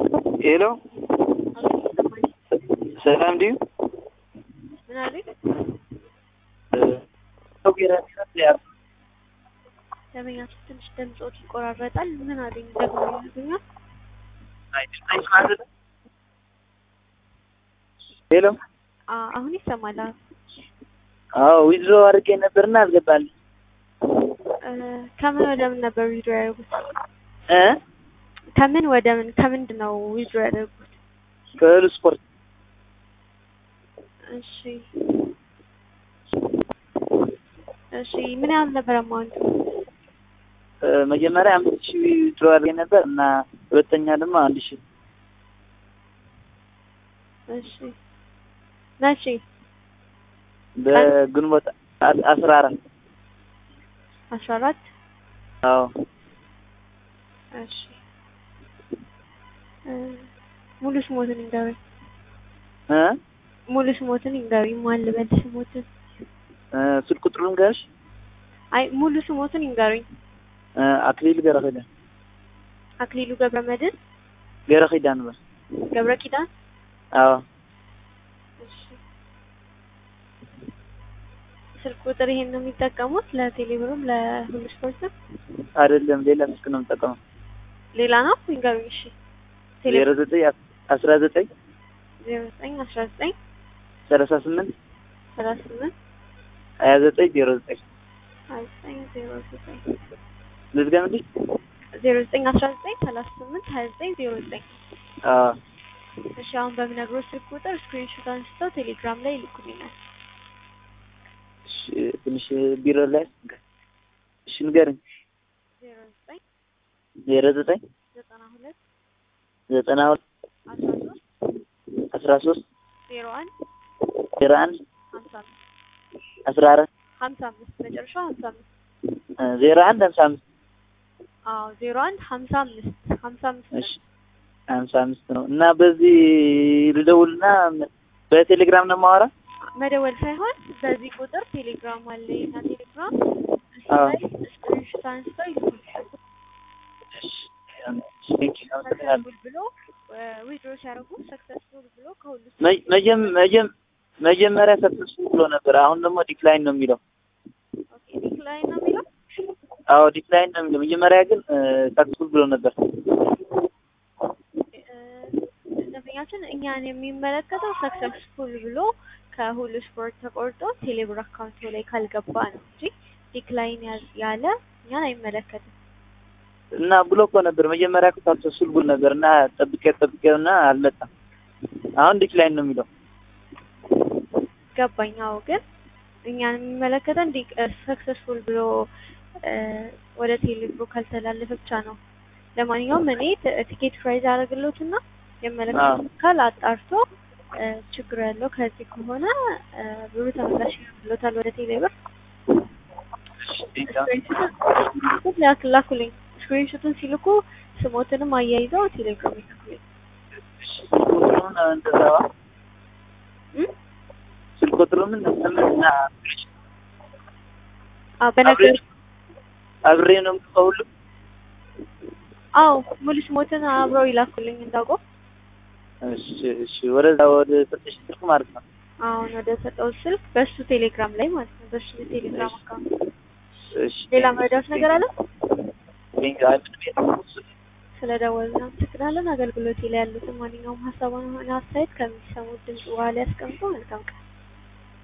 ሄሎ ሰላም ዲዩ ምን አለኝ? ደንበኛችን ትንሽ ድምፆት ይቆራረጣል። ምን አለኝ ደግሞ ይሉኛል። ሄሎ አ- አሁን ይሰማል። አዎ። አዎ ዊዝሮ አድርጌ ነበርና አልገባልኝ እ፣ ከምን ወደ ምን ነበር ዊድሮ ያደርጉት? እ ከምን ወደ ምን ከምንድን ነው ዊድሮ ያደርጉት? ከእህል ስፖርት እሺ እሺ ምን ያህል ነበር አማውንቱ? እ፣ መጀመሪያ አምስት ሺህ ዊዝሮ አድርጌ ነበር እና ሁለተኛ ደግሞ አንድ ሺህ እሺ መቼ? በግንቦት አ- አስራ አራት አስራ አራት አዎ እሺ እ፣ ሙሉ ስሞትን ይንገሩኝ። እ ሙሉ ስሞትን ይንገሩኝ። ማን ልበል ስሞትን? እ፣ ስልክ ቁጥሩን ገሽ አይ ሙሉ ስሞትን ይንገሩኝ። አክሊል ገረ ኪዳን አክሊሉ ገብረ መድህን ገረ ኪዳን በል ገብረ ኪዳን። አዎ እሺ ስልክ ቁጥር ይሄን ነው የሚጠቀሙት ለቴሌብርም ለሁሉ ስፖርትም? አይደለም ሌላ ስልክ ነው የምጠቀመው ሌላ ነው ይንገሩኝ። እሺ ዜሮ ዘጠኝ አስራ ዘጠኝ ዜሮ ዘጠኝ አስራ ዘጠኝ ሰላሳ ስምንት ሰላሳ ስምንት ሀያ ዘጠኝ ዜሮ ዘጠኝ ሀያ ዘጠኝ ዜሮ ዘጠኝ ልዝገምልሽ ዜሮ ዘጠኝ አስራ ዘጠኝ ሰላሳ ስምንት ሀያ ዘጠኝ ዜሮ ዘጠኝ አዎ እሺ አሁን በምነግሮት ስልክ ቁጥር ስክሪንሾት አንስተው ቴሌግራም ላይ ይልኩልኛል። እሺ፣ ትንሽ ቢሮ ላይ እሺ ንገረኝ ዜሮ ዘጠኝ ዜሮ ዘጠኝ ዘጠና ሁለት ዘጠና ሁለት አስራ ሶስት አስራ ሶስት ዜሮ አንድ ዜሮ አንድ ሀምሳ አምስት አስራ አራት ሀምሳ አምስት መጨረሻው ሀምሳ አምስት እ፣ ዜሮ አንድ ሀምሳ አምስት አዎ ዜሮ አንድ ሀምሳ አምስት ሀምሳ አምስት እሺ ሀምሳ አምስት ነው እና በዚህ ልደውልና በቴሌግራም ነው የማወራ መደወል ሳይሆን በዚህ ቁጥር ቴሌግራም አለ የኛ ቴሌግራም እሱ አዎ። ላይ ስክሪንሾት አንስተው ይልኩልኛል። ሰክሰስፉል ብሎ ዊድሮ ሲያደርጉ ሰክሰስፉል ብሎ ከሁሉ መ- መጀም- መጀም- መጀመሪያ ሰክሰስፉል ብሎ ነበር። አሁን ደግሞ ዲክላይን ነው የሚለው። ኦኬ ዲክላይን ነው የሚለው አዎ ዲክላይን ነው የሚለው። መጀመሪያ ግን ሰክሰስፉል ብሎ ነበር። እ፣ ደንበኛችን እኛን የሚመለከተው ሰክሰስፉል ብሎ ከሁሉ ስፖርት ተቆርጦ ቴሌብር አካውንቱ ላይ ካልገባ ነው እንጂ ዲክላይን ያ- ያለ እኛን አይመለከትም። እና ብሎ እኮ ነበር መጀመሪያ እኮ ሰክሰስፉል ብሎ ነበር እና ጠብቄ ጠብቄውና አልመጣም። አሁን ዲክላይን ነው የሚለው። ገባኝ። አዎ ግን እኛን የሚመለከተን ሰክሰስፉል ብሎ እ፣ ወደ ቴሌብሩ ካልተላለፈ ብቻ ነው። ለማንኛውም እኔ ት- ቲኬት ፕራይዝ አደረግሎትና የመለከተው አካል አጣርቶ እ፣ ችግሩ ያለው ከዚህ ከሆነ እ፣ ብሩ ተመላሽ ብሎታል ወደ ቴሌብር። ስክሪንሾቱን ላክ- ላኩልኝ። ስክሪንሾቱን ሲልኩ ስሞትንም አያይዘው ቴሌግራም ይልኩልኝ። ቁጥሩን እንደዛዋ እም? ስልክ ቁጥሩን እና አዎ በነገር አብሬ ነው የምጽፈው ሁሉ አዎ ሙሉ ስሞትን አብረው ይላኩልኝ እንዳውቀው እሺ እሺ ወደዛ ወደ ሰጠሽ ስልክ ማለት ነው አሁን ወደ ሰጠው ስልክ በሱ ቴሌግራም ላይ ማለት ነው። በሱ ቴሌግራም አካውንት እሺ ሌላ መረዳት ነገር አለ? ሊንክ አይ ምንም የለም። ስለ ደወልን አመሰግናለን። አገልግሎቴ ላይ ያሉትን ማንኛውም ሀሳብ ሆነ አስተያየት ከሚሰሙት ድምጽ በኋላ ያስቀምጡ። መልካም ቀን።